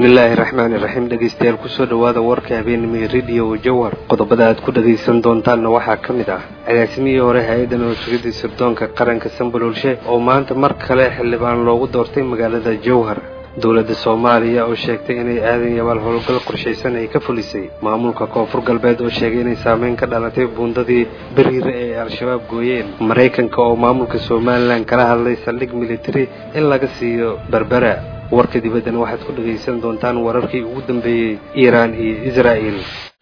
bismillaahi raxmaani raxiim dhegeystayaal kusoo dhowaada warka habeenimay rediyo jawhar qodobada aad ku dhagaysan doontaanna waxaa ka mid ah agaasimihii hore hay-adda nabadsugadii sirdoonka qaranka sambaloolshe oo maanta mar kale xildhibaan loogu doortay magaalada jawhar dowladda soomaaliya oo sheegtay inay aadan yabaal howlgal qorshaysan ay ka fulisay maamulka koonfur galbeed oo sheegay inay saameyn ka dhalatay buundadii beriire ee al-shabaab gooyeen maraykanka oo maamulka somalilan kala hadlay saldhig militari in laga siiyo berbera warka dibaddana waxaad ku dhagaysan doontaan wararkii ugu dambeeyey iiraan iyo israa'el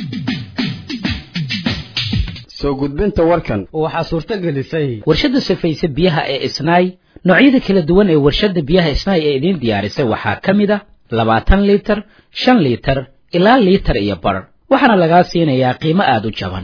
soo gudbinta warkan waxaa suurto gelisay warshadda safayse biyaha ee isnaay noocyada kala duwan ee warshadda biyaha isnaay ee idiin diyaarisay waxaa ka mid a labaatan liitar shan liitar ilaa liitar iyo bar waxaana lagaa siinayaa qiimo aada u jaban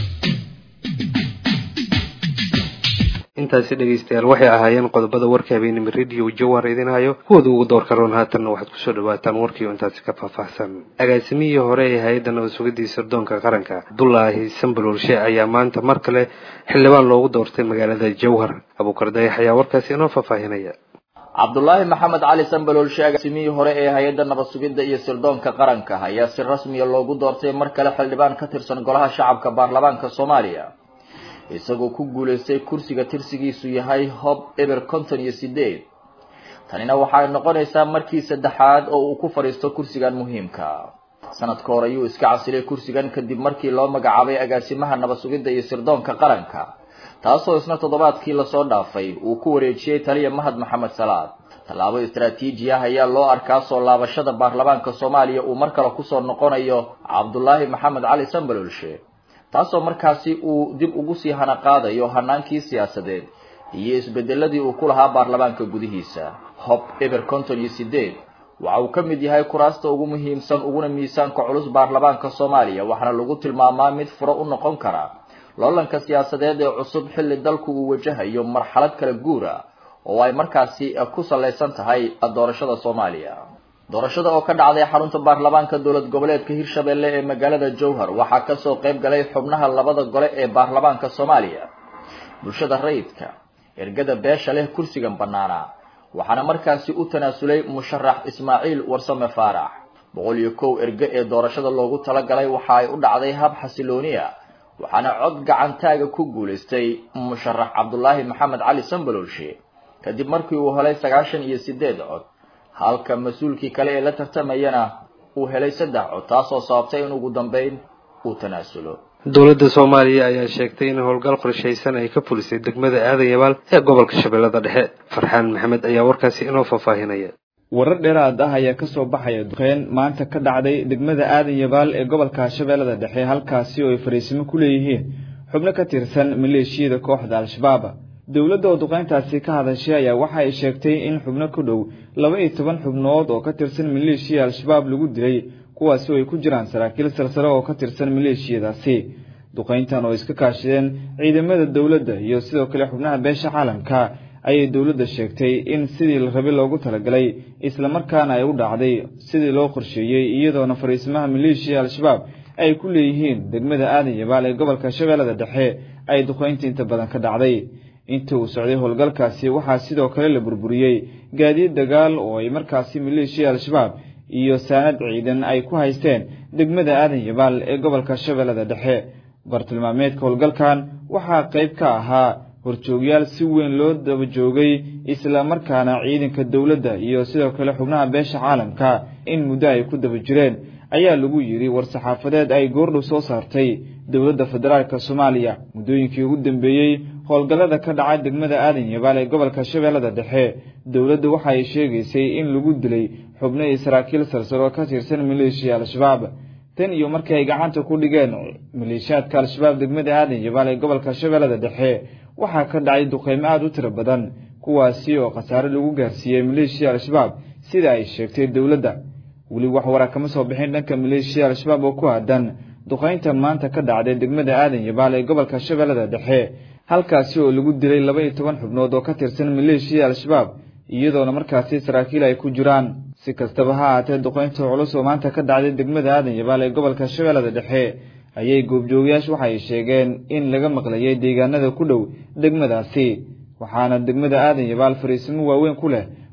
intaasi dhegaystayaal waxay ahaayeen qodobada warka habeenimo rediyo jawhar idin hayo kuwooda ugu door karoon haatanna waxaad kusoo dhawaataan warkii oo intaasi ka faahfaahsan agaasimihii hore ee hay-adda nabadsugadii sirdoonka qaranka abdullaahi sambaloolshe ayaa maanta mar kale xildhibaan loogu doortay magaalada jawhar abuukar dayax ayaa warkaasi inoo faahfaahinaya cabdulaahi maxamed cali sambaloolshe agaasimihii hore ee hay-adda nabadsugidda iyo sirdoonka qaranka ayaa si rasmiya loogu doortay mar kale xildhibaan ka tirsan golaha shacabka baarlamaanka soomaaliya isagoo ku guulaystay kursiga tirsigiisu yahay hob eber konton iyo sideed tanina waxay noqonaysaa markii saddexaad oo uu ku fadhiisto kursigan muhiimka sanadka hore ayuu iska casilay kursigan kadib markii loo magacaabay agaasimaha nabadsugidda iyo sirdoonka qaranka taasoo isna toddobaadkii lasoo dhaafay uu ku wareejiyey taliya mahad maxamed salaad tallaabo istaraatiiji ah ayaa loo arkaa soo laabashada baarlamaanka soomaaliya uu mar kale kusoo noqonayo cabdulaahi maxamed cali sambaloolshe taasoo markaasi uu dib ugu sii hana qaadayo hanaankii siyaasadeed iyo isbedeladii uu ku lahaa baarlamaanka gudihiisa hob eber konton iyo sideed waxa uu ka mid yahay kuraasta ugu muhiimsan uguna miisaanka culus baarlamaanka soomaaliya waxaana lagu tilmaamaa mid furo u noqon kara loolanka siyaasadeed ee cusub xilli dalku uu wajahayo marxalad kala guura oo ay markaasi ku salaysan tahay doorashada soomaaliya doorashada oo ka dhacday xarunta baarlamaanka dowlad goboleedka hirshabelle ee magaalada jowhar waxaa kasoo qayb galay xubnaha labada gole ee baarlamaanka soomaaliya bulshada rayidka ergada beesha leh kursigan banaana waxaana markaasi u tanaasulay musharax ismaaciil warsame faarax boqol iyo kow erge ee doorashada loogu talagalay waxa ay u dhacday hab xasilooniya waxaana cod gacantaaga ku guulaystay musharax cabdulaahi maxamed cali sambaloolshe kadib markii uu helay sagaashan iyo sideed cod halka mas-uulkii kale ee la tartamayana uu helay saddex cod taasoo sababtay in ugu dambeyn uu tanaasulo dowladda soomaaliya ayaa sheegtay in howlgal qorshaysan ay ka fulisay degmada aadan yabaal ee gobolka shabeellada dhexe farxaan maxamed ayaa warkaasi inoo faahfaahinaya warar dheeraad ah ayaa kasoo baxaya duqeyn maanta ka dhacday degmada aadan yabaal ee gobolka shabeellada dhexe halkaasi oo ay fariisimo ku leeyihiin xubno ka tirsan maleeshiyada kooxda al-shabaab dowladda oo duqeyntaasi ka hadashay ayaa waxa ay sheegtay in xubno ku dhow laba iyo toban xubnood oo ka tirsan maleeshiya al-shabaab lagu dilay kuwaasi oo ay ku jiraan saraakiil salsare oo ka tirsan maleeshiyadaasi duqeyntan oo iska kaashadeen ciidamada dowladda iyo sidoo kale xubnaha beesha caalamka ayay dowladda sheegtay in sidii la rabay loogu talagalay islamarkaana ay u dhacday sidii loo qorsheeyey iyadoona fariisimaha maleeshiya al-shabaab ay ku leeyihiin degmada aadan yabaal ee gobolka shabeellada dhexe ay duqeynta inta badan ka dhacday intii uu socday howlgalkaasi waxaa sidoo kale la burburiyey gaadiid dagaal oo ay markaasi maleeshiya al-shabaab iyo saanad ciidan ay ku haysteen degmada aadan yabaal ee gobolka shabeellada dhexe bartilmaameedka howlgalkan waxaa qayb ka ahaa horjoogyaal si weyn loo daba joogay islamarkaana ciidanka dowladda iyo sidoo kale xubnaha beesha caalamka in muddo ay ku daba jireen ayaa lagu yidhi war-saxaafadeed ay goordhow soo saartay dowladda federaalk soomaaliya muddooyinkii ugu dambeeyey howlgallada ka dhacay degmada aadan yabaal ee gobolka shabeellada dhexe dowladda waxa ay sheegaysay in lagu dilay xubno iyo saraakiil salsaro ka tirsan maleeshiya al-shabaab tan iyo markii ay gacanta ku dhigeen maleeshiyaadka al-shabaab degmada aadan yabaal ee gobolka shabeellada dhexe waxaa ka dhacay duqeymo aada u tiro badan kuwaasi oo khasaare lagu gaarsiiyey maleeshiya al-shabaab sida ay sheegtay dowladda weli wax waraa kama soo bixin dhanka maleeshiya al-shabaab oo ku aadan duqeynta maanta ka dhacday degmada aadan yabaal ee gobolka shabeellada dhexe halkaasi oo lagu dilay laba iyo toban xubnood oo ka tirsan maleeshiya al-shabaab iyadoona markaasi saraakiil ay ku jiraan si kastaba ha ahaatee duqeynta culus oo maanta ka dhacday degmada aadan yabaal ee gobolka shabeellada dhexe ayay goobjoogayaashu waxa ay sheegeen in laga maqlayay deegaanada ku dhow degmadaasi waxaana degmada aadan yabaal fariisimo waaweyn ku leh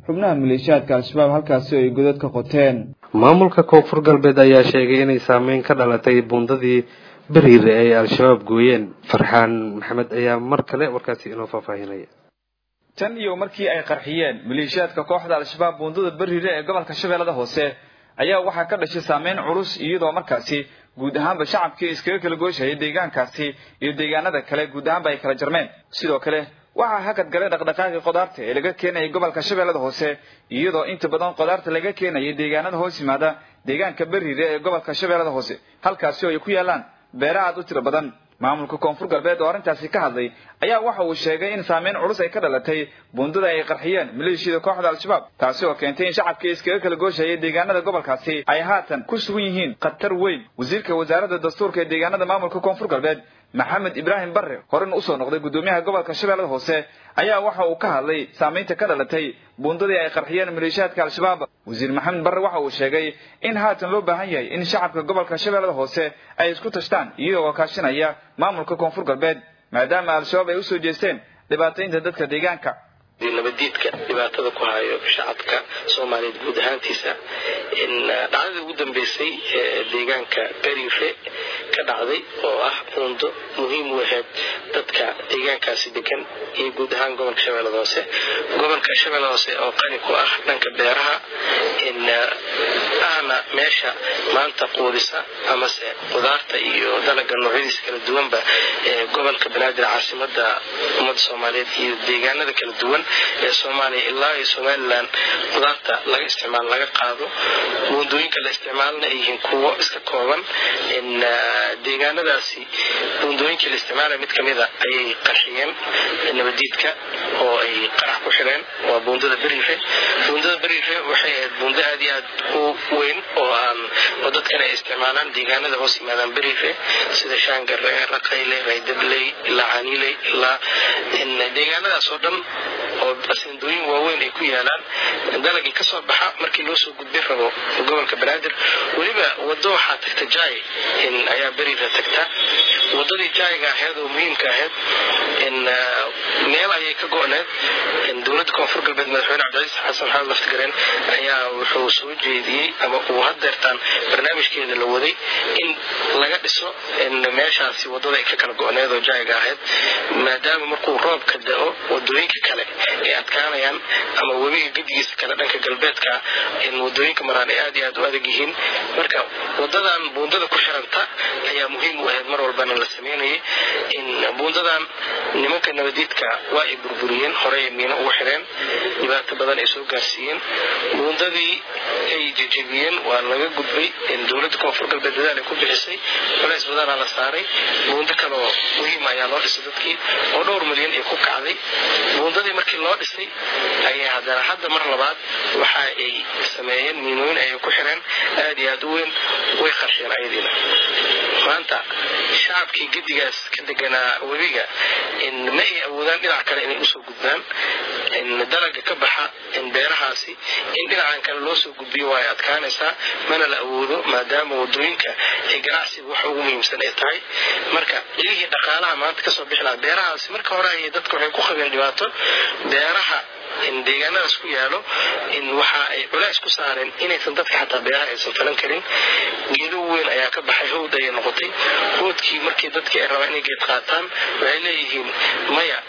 xubnaha maleeshiyaadka al-shabaab halkaasi oo ay godad ka qoteen maamulka koonfur galbeed ayaa sheegay inay saameyn ka dhalatay buundadii beriire ay al-shabaab gooyeen farxaan maxamed ayaa mar kale warkaasi inoo faahfaahinaya tan iyo markii ay qarxiyeen maleeshiyaadka kooxda al-shabaab buundada beriire ee gobolka shabeellada hoose ayaa waxaa ka dhashay saameyn culus iyadoo markaasi guud ahaanba shacabkii iskaga kala gooshayay deegaankaasi iyo deegaanada kale guud ahaanba ay kala jarmeen sidoo kale waxaa hakad galay dhaqdhaqaaqii qudaarta ee laga keenayay gobolka shabeellada hoose iyadoo inta badan qudaarta laga keenayay deegaanada hoos yimaada deegaanka beriire ee gobolka shabeellada hoose halkaasi oo ay ku yaalaan beera aad u tiro badan maamulka koonfur galbeed oo arrintaasi ka hadlay ayaa waxa uu sheegay in saameyn culus ay ka dhalatay buundada ay qarxiyeen maleeshiyada kooxda al-shabaab taasi oo keentay in shacabkii iskaga kala gooshayay deegaanada gobolkaasi ay haatan ku sugan yihiin khatar weyn wasiirka wasaaradda dastuurka ee deegaanada maamulka koonfur galbeed maxamed ibraahim barre horena usoo noqday guddoomiyaha gobolka shabeellada hoose ayaa waxa uu ka hadlay saamaynta ka dhalatay buundadii ay qarxiyeen maleeshiyaadka al-shabaab wasiir maxamed barre waxa uu sheegay in haatan loo baahan yahay in shacabka gobolka shabeellada hoose ay isku tashtaan iyagoo kaashinaya maamulka koonfur galbeed maadaama al-shabaab ay usoo jeesteen dhibaataynta dadka deegaanka nabadiidka dhibaatada ku hayo shacabka soomaaliyeed guud ahaantiisa dhacdadii ugu dambeysay ee deegaanka berife ka dhacday oo ah buundo muhiim u ahayd dadka deegaankaasi degan iyo guud ahaan gobolka shabeellada hoose gobolka shabeellada hoose oo qani ku ah dhanka beeraha ahna meesha maanta quudisa amase qudaarta iyo dalaga noocyadiisa kala duwanba ee gobolka banaadir caasimada ummadda soomaaliyeed iyo deegaanada kala duwan ee soomaaliya ilaa iyo somalilan qudaarta laga isticmaal laga qaado buundooyinka la isticmaalna ay yihiin kuwo iska kooban deegaanadaasi buundooyinkii la isticmaalaya mid kamida ayay qarxiyeen nabadiidka oo ay qarax ku xireen waa buundada berife buundada berife waxay ahayd buundo aad iyo aad u weyn oo aan oo dadkan ay isticmaalaan deegaanada hoos yimaadaan berife sida shaangare raqayle raydabley ilaa caniiley ilaa deegaanadaas oo dhan oo asindooyin waaweyn ay ku yaalaan dalagii kasoo baxa markii loo soo gudbin rabo gobolka banaadir weliba wado waxaa tagta jaay ayaa beriira tagta wadadii jaayga ahayd oo muhiimka ahayd meel ayay ka go-need dowladda koonfur galbeed madaxweyne cabdicaiis xasan xamed laftigareen ayaa wuxuu soo jeediyey ama uu hadeertaan barnaamijkeeda la waday in laga dhiso meeshaasi wadada ay ka kala go-need oo jaayga ahayd maadaama markuu roobka da-o wadooyinka kale ay adkaanayaan ama webiga gedigiisa kale dhanka galbeedka wadooyinka maraan ay aad iyo aad u adag yihiin marka wadadan buundada ku xiranta ayaa muhiim u ahayd mar walbana la sameynayay buundadan nimanka nabadiidka waa ay burburiyeen horey ay miino ugu xireen dhibaato badan ay soo gaarsiiyeen buundadii ay jejebiyeen waa laga gudbay dowladda koonfur galbeed dadaal ay ku bixisay culays badanaa la saaray buundo kaleoo muhiim ayaa loo dhisay dadkii oo dhowr milyan ay ku kacday buundadii markii loo dhisay ayay haddana hadda mar labaad waxa ay sameeyeen miinooyin ayay ku xireen aad iyo aad u weyn way qarsheen ayadiina maanta shacabkii gedigaas ka deganaa webiga ma ay awoodaan dhinac kale inay usoo gudbaan dalaga ka baxa beerahaasi in dhinacan kale loo soo gudbiyo waa ay adkaanaysaa mana la awoodo maadaama wadooyinka ay ganacsiga wax ugu muhiimsan ay tahay marka ilihii dhaqaalaha maanta kasoo bixi lahaa beerahaasi marka hore ayay dadka waxay ku qabeen dhibaato beeraha deegaanadaas ku yaalo waxa ay culays ku saareen inaysan dadka xataa beeraha aysan falan karin geedo weyn ayaa ka baxay howd ayay noqotay howdkii markii dadkii ay rabaan inay geed qaataan waxay leeyihiin maya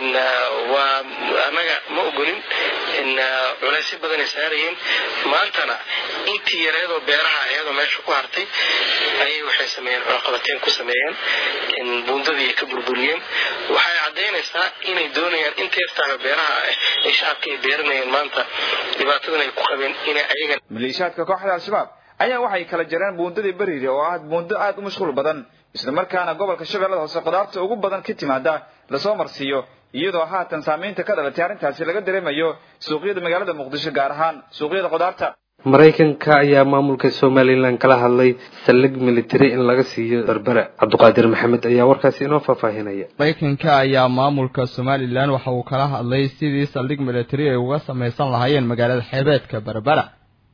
waa annaga ma ogolin culaysyo badanay saarayeen maantana intii yareedoo beeraha ayadoo meesha ku hartay ayay waxay sameeyeen cunaqabateen ku sameeyeen buundadii ay ka burburiyeen waxay caddaynaysaa inay doonayaan inta yartaaba beeraha ay shacabka ay beeranayeen maanta dhibaatadan ay ku qabeen inay ayagan maleeshiyaadka kooxda al-shabaab ayaa waxay kala jareen buundadii beriire oo ah buundo aad u mashquul badan islamarkaana gobolka shabeellada hoose qudaarta ugu badan ka timaada lasoo marsiiyo iyadoo haatan saamaynta ka dhalatay arrintaasi laga dareemayo suuqyada magaalada muqdisho gaar ahaan suuqyada qudaarta maraykanka ayaa maamulka somalilan kala hadlay saldhig military in laga siiyo berbera cabdiqaadir maxamed ayaa warkaasi inoo faahfaahinaya maraykanka ayaa maamulka somalilan waxa uu kala hadlay sidii saldhig military ay uga samaysan lahaayeen magaalada xeebeedka berbera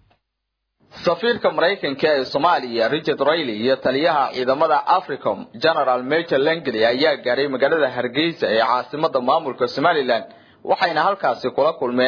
safiirka maraykanka ee soomaaliya richard rayley iyo taliyaha ciidamada africom general major langley ayaa gaaray magaalada hargeysa ee caasimada maamulka somalilan waxayna halkaasi kula kulmeen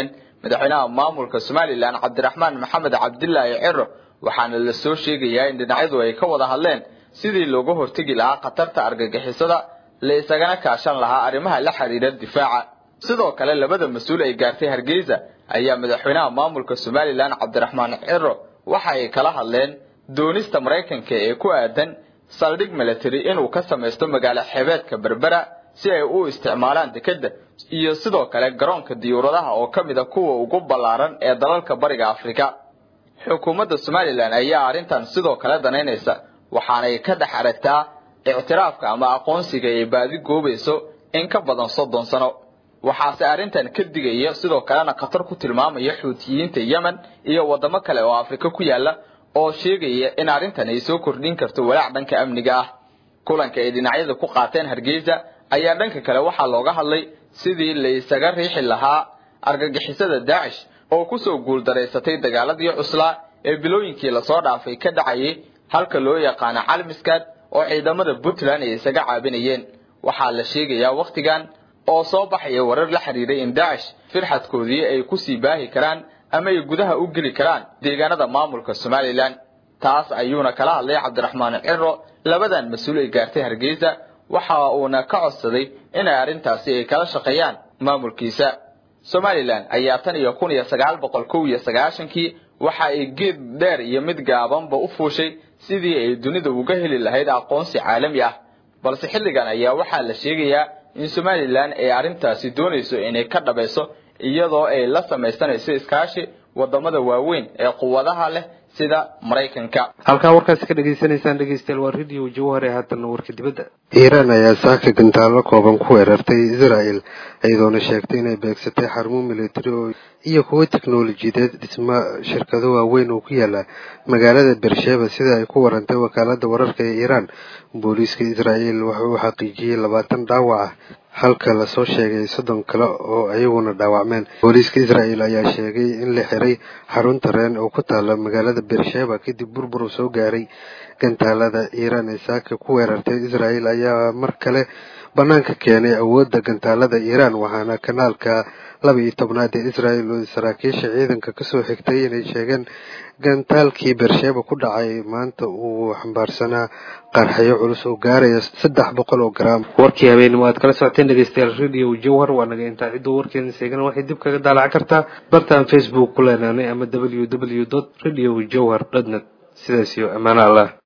madaxweynaha maamulka somalilan cabdiraxmaan maxamed cabdilaahi ciro waxaana la soo sheegayaa in dhinacyadu ay ka wada hadleen sidii looga hortegi lahaa khatarta argagixisada la isagana kaashan lahaa arrimaha la xidhiidha difaaca sidoo kale labada mas-uul ay gaartay hargeysa ayaa madaxweynaha maamulka somalilan cabdiraxmaan ciro waxa ay kala hadleen doonista maraykanka ee ku aadan saldhig military inuu ka samaysto magaalo xebeedka berbera si ay u isticmaalaan dekedda iyo sidoo kale garoonka diyuuradaha oo ka mid a kuwa ugu ballaaran ee dalalka bariga afrika xukuumadda somalilan ayaa arrintan sidoo kale danaynaysa waxaanay ka dhex aragtaa ictiraafka ama aqoonsiga ay baadi goobayso in ka badan soddon sano waxaase arrintan ka digaya sidoo kalena khatar ku tilmaamaya xuutiyiinta yemen iyo waddamo kale oo afrika ku yaala oo sheegaya in arrintan ay soo kordhin karto walaac dhanka amniga ah kulanka ay dhinacyada ku qaateen hargeysa ayaa dhanka kale waxaa looga hadlay sidii la isaga riixi lahaa argagixisada daacish oo kusoo guuldaraysatay dagaaladii cuslaa ee bilooyinkii lasoo dhaafay ka dhacayay halka loo yaqaano calmiskaad oo ciidamada puntland ay isaga caabinayeen waxaa la sheegayaa wakhtigan oo soo baxaya warar la xiriiray in daacish firxadkoodii ay kusii baahi karaan ama ay gudaha u geli karaan deegaanada maamulka somalilan taas ayuuna kala hadlay cabdiraxmaan ciro labadan mas-uul ay gaartay hargeysa waxa uuna ka codsaday inay arrintaasi ay kala shaqeeyaan maamulkiisa somalilan ayaa tan iyo kun iyo sagaal boqol kow iyo sagaashankii waxa ay geed dheer iyo mid gaabanba u fuushay sidii ay dunida uga heli lahayd aqoonsi caalami ah balse xilligan ayaa waxaa la sheegayaa in somalilan ay arrintaasi doonayso inay ka dhabayso iyadoo ay la samaysanayso iskaashi wadamada waaweyn ee quwadaha leh sida maraykanka halkaa warkaasi ka dhegaysanaysaan dhegeystayaal waa radio jawhar ee haatana warka dibadda iiraan ayaa saaka gantaalo kooban ku weerartay israel iyadoona sheegtay inay beegsatay xarumo militari oo iyo kuwo teknolojiyadeed dhisma shirkado waaweyn oo ku yaala magaalada beersheba sida ay ku warantay wakaalada wararka ee iiraan booliiska israel wuxuu xaqiijiyey labaatan dhaawac ah halka lasoo sheegay soddon kale oo iyaguna dhaawacmeen booliiska israel ayaa sheegay in la xiray xarunta reen oo ku taala magaalada beersheba kadib burbur soo gaaray gantaalada iiraan ee saaka ku weerartay israel ayaa mar kale banaanka keenay awoodda gantaalada iiraan waxaana kanaalka laba iyo tobnaad ee israel oo saraakiisha ciidanka kasoo xigtay inay sheegeen gantaalkii beersheba ku dhacay maanta uu xambaarsanaa qarxayo culus oo gaaraya saddex boqol oo garaam warkii habeenimo aad kala socoteen dhegeystayaal radio jawhar waa naga intaa cidduu warkeena seegana waxay dib kaga daalacan kartaa bartaan facebook ku leenaanay ama w w dot radio jawhar dot net sidaas iyo ammaano allah